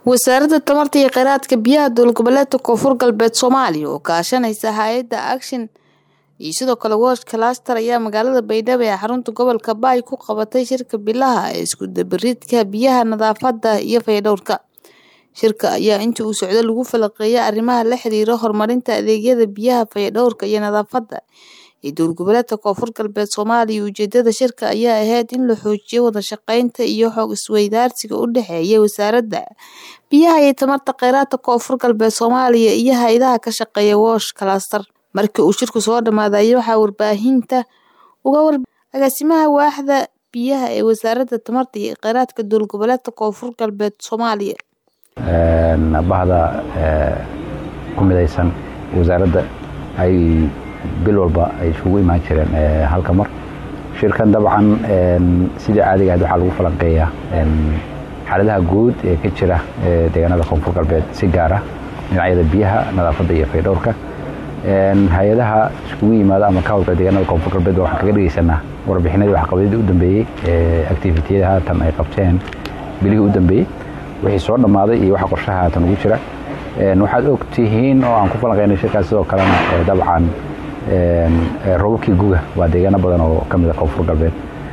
wasaaradda tamarta iyo kheyraadka biyaha dowlad goboleedka koonfur galbeed soomaaliya oo kaashanaysa hay-adda action iyo sidoo kale wosh calaster ayaa magaalada baydhabo ee xarunta gobolka baay ku qabatay shirka bilaha ee isku dabariidka biyaha nadaafadda iyo fayadhowrka shirka ayaa intii uu socdo lagu falaqeeyay arrimaha la xiriira horumarinta adeegyada biyaha fayadhowrka iyo nadaafadda ee dowlad goboleedka koonfur galbeed soomaaliya ujeedada shirka ayaa ahayd in la xoojiyo wada shaqeynta iyo xog isweydaarsiga u dhexeeya wasaaradda biyaha iyo tamarta kheyraadka koonfur galbeed soomaaliya iyo hay-adaha ka shaqeeya wosh calaster markii uu shirku soo dhamaaday waxaa warbaahinta uga war agaasimaha waaxda biyaha ee wasaaradda tamarta iyo kheyraadka dowlad goboleedka koonfur galbeed soomaaliya bahda ku midaysan wasaaradda ay bil walba ay isugu imaan jireen halka mar shirkan dabcan sidii caadiga ahayd waxaa lagu falanqeeyaa xaaladaha guud ee ka jira deegaanada koonfur galbeed si gaara dhinacyada biyaha nadaafadda iyo faydhowrka hay-adaha iskugu yimaada ama ka howlgala deegaanada koonfur galbeed waxaan kaga dhegeysanaa warbixinadii waxqabadyadii u dambeeyey activitiyada haatan ay qabteen bilihii u dambeeyey wixii soo dhammaaday iyo waxa qorshaha haatan ugu jira waxaad og tihiin oo aan ku falanqeynay shirkaas sidoo kalena dabcan robabkii guga waa deegaano badan oo ka mid a koonfur galbeed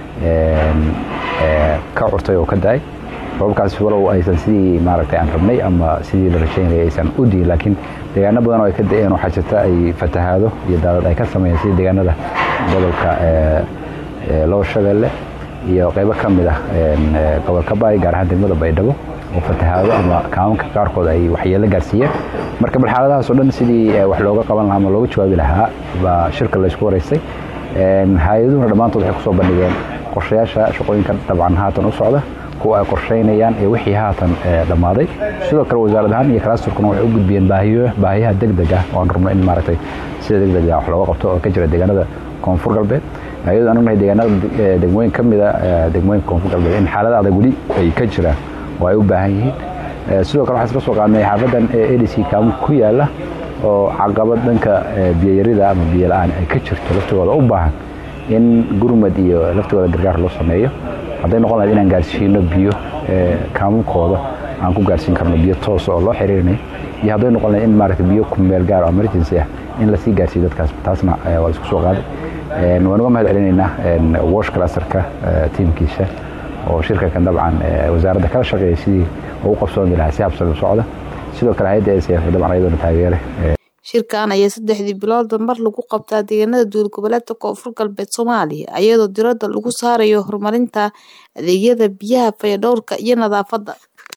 ka curtay oo ka da-ay robabkaas walow aysan sidii maaragtay aan rabnay ama sidii la rajaynayay aysan u diin laakiin deegaano badan oo ay ka da-een waxaa jirta ay fatahaado iyo daadad ay ka sameeyeen sidii deegaanada gobolka lower shabeelle iyo qaybo ka mid ah gobolka baay gaar ahaan degmada baydhabo oo fatahaado ama kaamanka qaarkood ay waxyeelo gaarsiiyeen marka bal xaaladahaasoo dhan sidii wax looga qaban lahaa ama looga jawaabi lahaa baa shirka laysku waraystay hay-aduhuna dhammaantood waxay kusoo bandhigeen qorshayaasha shaqooyinka dabcan haatan u socda kuwa ay qorshaynayaan ee wixii haatan dhammaaday sidoo kale wasaarad ahaan iyo kalasturkuna waxay u gudbiyeen baahiyaha degdeg ah oo aan rabno in maaragtay sida degdega wax looga qabto oo ka jira deegaanada koonfur galbeed ayadoo aan ognahay deegaanada degmooyin ka mida degmooyinka koonfur galbeed in xaalada adag weli ay ka jiraan oo ay u baahan yihiin sidoo kale waxaan isla soo qaadnay xaafadan edc kaamu ku yaala oo caqabad dhanka biyayarida ama biyo la-aan ay ka jirto laftigooda u baahan in gurmad iyo laftigooda gargaar loo sameeyo hadday noqon lahayd inaan gaarsiino biyo kaamunkooda aan ku gaarsiin karno biyo toosa oo loo xiriirinayo iyo hadday noqon lahayd in maaragtay biyo kumeel gaar oo emergency ah in lasii gaarsiiyo dadkaas taasna waa isku soo qaaday waan uga mahad celinaynaa wash clusterka tiimkiisa oo shirkankan dabcan wasaaradda kala shaqeeya sidii ugu qabsoomi lahaa si habsami u socda sidoo kale hay-adda sf dabcan ayadoona taageere shirkan ayaa saddexdii biloodba mar lagu qabtaa deegaanada dowlad goboleedka koonfur galbeed soomaaliya iyadoo diradda lagu saarayo horumarinta adeegyada biyaha fayadhowrka iyo nadaafadda